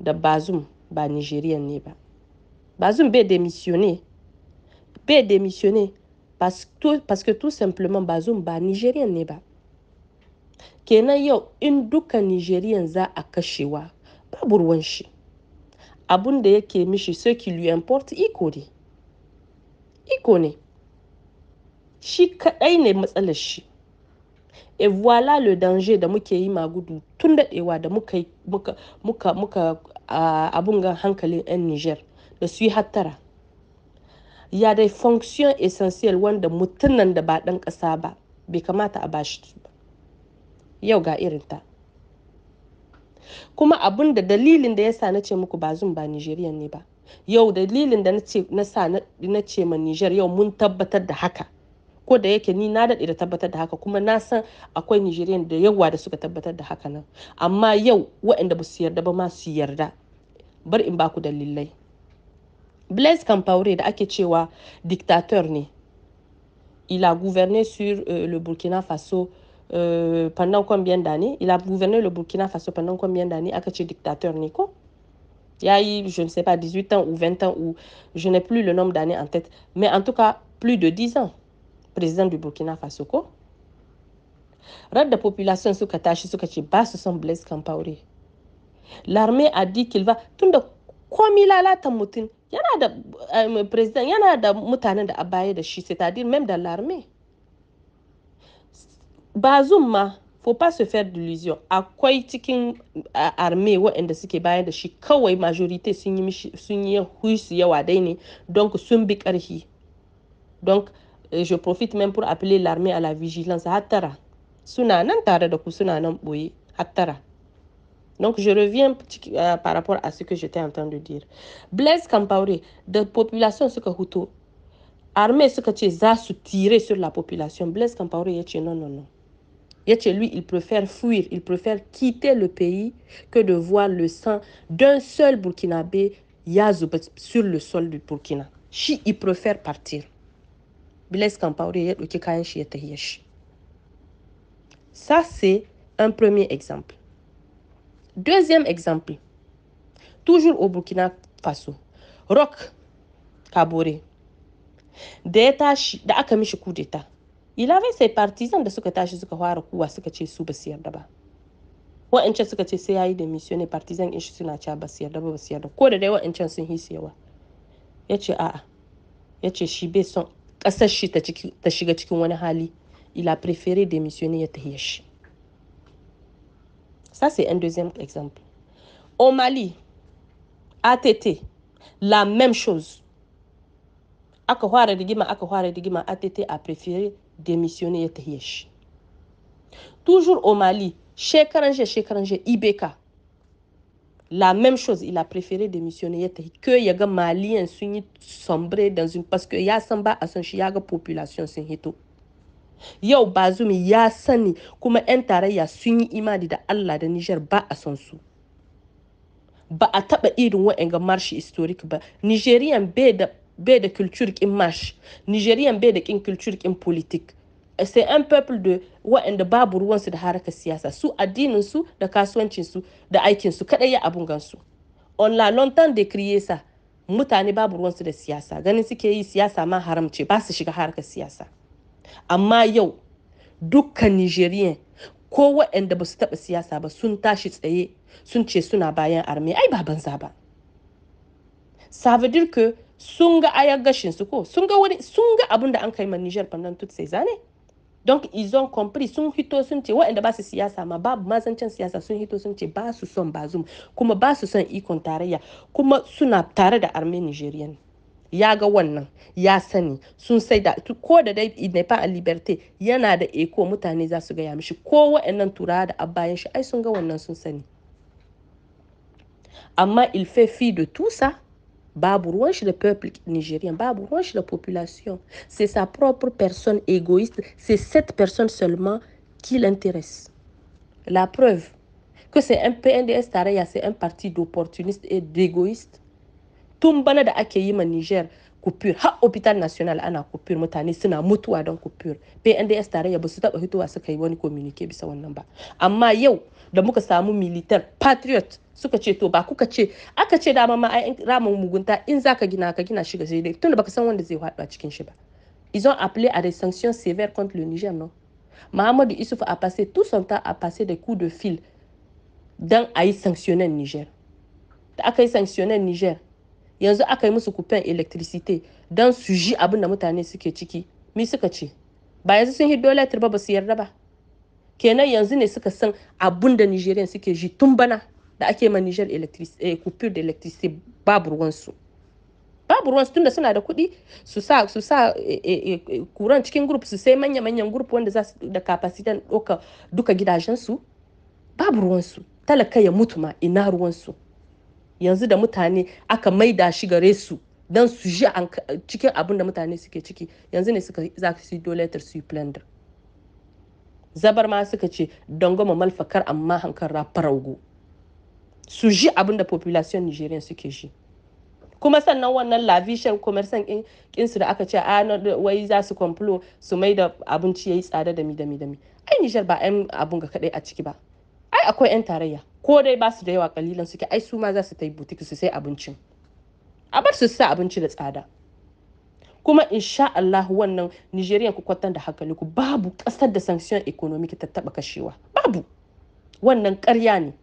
da bazum ba nigerian ne ba bazum bai démissionné bai démissionné parce que, parce que tout simplement bazum ba nigerian ne ba kenan yau in duka nigerian za a kashewa babu ruwan shi abun da yake mishi ce qui lui importe iko ne iko ne shi kadai ne matsalar shi et voilà le danger da muke yi magudu tun daɗewa da muka muka muka muka abun gan hankalin 'yan niger da su yi hattara ya dai fonction essentiel wanda mutumin da ba ɗan ƙasa ba bai kamata a bashi ba yau ga irinta kuma abun da dalilin da ya sa na ce muku ba zun ba nigerian ne ba yau dalilin da na sa na ce ma niger yau mun tabbatar da haka ko da yake ni na daɗe da tabbatar da haka kuma na san akwai nigerian da yawa da suka tabbatar da haka nan amma yau waɗanda ba su yarda ba ma su yarda bar in baku dalilai blaise compaoré da ake cewa dictateur ne il a gouverné sur euh, le burkina faso euh, pendant combien d'années il a gouverné le burkina faso pendant combien d'années aka ce dictateur ne ko ya yi je ne sais pas 18 ans ou 20 ans ou je n'ai plus le nombre d'années en tête mais en tout cas plus de 10 ans président du Burkina Faso ko radda population suka tashi suka ce ba su son Blaise Compaoré l'armée a dit qu'il va tunda komi lalatan mutum yana da um, president yana da mutanen da a baya da shi c'est-à-dire même dans l'armée Bazoum ma faut pas se faire d'illusion akwai cikin armée waɗanda suke bayar da shi kawai majorité sun yi sun yi huisu yawa dai ne donc sun bi ƙarfi donc je profite même pour appeler l'armée à la vigilance hattara suna nan tare da ku suna nan boye hattara donc je reviens euh, par rapport à ce que j'étais en train de dire Blaise Compaoré da population suka huto armée suka ce za su tirer sur la population Blaise Compaoré ya ce non non non ya ce lui il préfère fuir il préfère quitter le pays que de voir le sang d'un seul burkinabé ya zuba sur le sol du Burkina shi il préfère partir Blaise Compaoré ya ɗauki kayan shi ya tahiya shi. Ça, c'est un premier exemple. Deuxième exemple, toujours au Burkina Faso, Rock Kabore, da ya tashi da aka mishi kudeta, il avait ses partisans da suka tashi suka fara kuwa suka ce su ba su yarda ba. Wa'ancan suka ce sai yayi da missionnaire partisan in shi suna cewa ba su yarda ba ba su yarda ko da dai wa'ancan sun hisi yawa. Ya ce a'a, ya ce shi bai son ƙasar shi ta shiga cikin wani hali il a préféré démissionner ya tahiya shi ça c'est un deuxième exemple au Mali ATT la même chose aka fara rigima aka fara rigima ATT a préféré démissionner ya tahiya shi toujours au Mali shekaran jiya shekaran jiya Ibeka la même chose il a préféré démissionner ya tahi que ya ga maliyan sun yi sombre dans une parce que ya san ba a son shi ya ga population sun hito yau bazumi ya sani kuma 'yan tarayya sun yi imani da Allah da Niger ba a son su ba a taba irin wa'anga marshi historic ba Nigerian bai da bai da culture kin marsh Nigerian bai da kin culture kin politique c'est un peuple de waɗanda babu ruwansu da harkar siyasa su addinin su da kasuwancin su da aikin su kadai ya abun gansu on la longtemps décrié ça mutane babu ruwansu da siyasa ganin suke yi siyasa ma haramce ba su shiga harkar siyasa amma yau dukkan nigerian ko waɗanda ba su taɓa siyasa ba sun tashi tsaye sun ce suna bayan arme ai ba banza ba ça veut dire que sun ga ayar gashin su ko sun ga wani sun ga abin da an kai ma Niger pendant toutes ces années donc ils ont compris sun hito sun ce waɗanda ba su siyasa ma babu mazancin siyasa sun hito sun ce ba su son bazum kuma ba su son ikon tarayya kuma suna tare da arme nigerian ya ga wannan ya sani sun sai da ko da dai n'est pas a liberté yana da eko mutane za su gaya mishi ko waɗannan turawa da abayan shi ai sun ga wannan sun sani amma il fait fi de tout ça babu ruwan shi da peuple nigérien babu ruwan shi da population c'est sa propre personne égoïste c'est cette personne seulement qui l'intéresse la preuve que c'est un PNDS tarayya c'est un parti d'opportuniste et d'égoïste tun bana da ake yi ma Niger coupure har hôpital national ana coupure mutane suna mutuwa don coupure PNDS tarayya ba su taba hitowa suka yi wani communique bisa wannan ba amma yau da muka samu militar patriot suka ce to ba kuka ce aka ce dama ma ai ramin mugunta in zaka gina ka gina shi ga sai dai tunda baka san wanda zai faɗo a cikin shi ba ils ont appelé à des sanctions sévères contre le Niger non Mahamadou Issouf a passé tout son temps à passer des coups de fil dan a yi sanctionner Niger da aka yi sanctionner Niger yanzu aka yi musu kufen electricity don su ji abin da mutane suke ciki mi suka ce ba yanzu sun hiddo letter ba ba su yarda ba kenan yanzu ne suka san abin da nigerian suke ji tun bana da ake ma niger eh, coupure da electricity babu ruwansu babu ruwansu tunda suna da kuɗi su sa su sa kuran cikin group su sai manya-manyan group wanda za su da kapasitan ɗauka duka gidajensu babu ruwansu talaka ya mutu ma ina ruwansu yanzu da mutane aka maida shi gare su don su ji cikin abin da mutane suke ciki yanzu ne suka za su yi doletar su yi plunder zabar ma suka ce don goma malfakar amma hankar faraugo su ji abin da population nigerian suke ji kuma sannan wannan lavishan commerçant kinsu da aka ce a wai za su kwamflo su mai da abinci ya yi tsada da mi da mi da mi ai nijar ba 'yan abun ga kadai a ciki ba ai akwai 'yan tarayya ko dai ba su da yawa kalilan suke ai su ma za su ta yi butik su sai abincin a bar su sa abinci da tsada kuma insha Allah wannan Nigerian ku kwatan da hankali ku babu kasar da sanction economic ta taba kashewa babu wannan ƙarya ne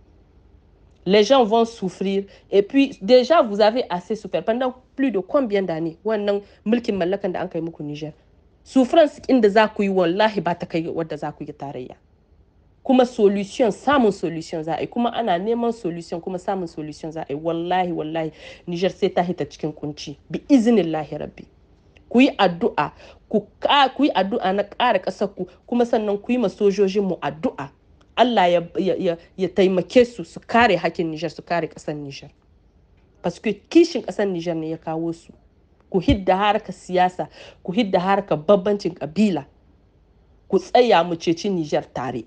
les gens vont souffrir et puis déjà vous avez assez souffert pendant plus de combien d'années wannan mulkin mallakan da an kai muku Niger souffrance inda za ku yi wallahi ba ta kai wadda za ku yi tarayya kuma solution samun solution za a yi kuma ana neman solution kuma samun solution za a yi wallahi wallahi Niger sai ta hita cikin kunci bi izinin lahi rabbi ku yi addu'a ku yi addu'a na ƙara ƙasar ku kuma sannan ku yi ma sojojin mu addu'a Allah ya, ya, ya, taimake su su kare hakkin Niger su kare ƙasar Niger parce que kishin ƙasar Niger ne ya kawo su ku hidda harkar siyasa ku hidda harkar babbancin kabila ku tsaya mu ceci Niger tare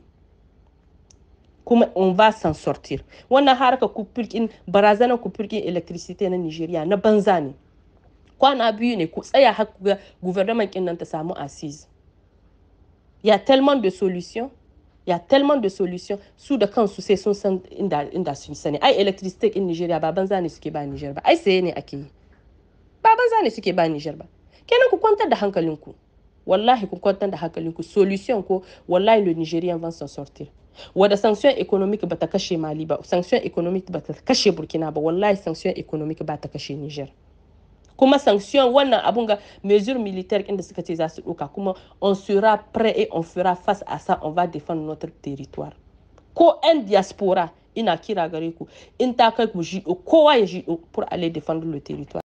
kuma on va s'en sortir wannan harka kufirkin barazanar kufirkin electricity na nigeria na banza ne kwana biyu ne ku tsaya har ga gouvernement kin nan ta samu assise ya tellement de solutions ya tellement de solutions su da kansu sai sun san inda inda sun sani ai electricity in nigeria ba banza ne suke ba niger ba ai saye ne ake yi ba banza ne suke ba niger ba kenan ku kwantar da hankalinku wallahi ku kwantar da hankalinku solution ko wallahi le nigerian va s'en sortir wadda sanction economic ba ta kashe mali ba sanction economic ba ta kashe burkina ba wallahi sanction economic ba ta kashe niger kuma sanction wannan abun ga mesure militaire inda suka ce za su ɗauka kuma on sera prêt et on fera face à ça on va défendre notre territoire ko 'yan diaspora ina kira gare ku in ta kai ku jiɗo kowa ya jiɗo pour aller défendre le territoire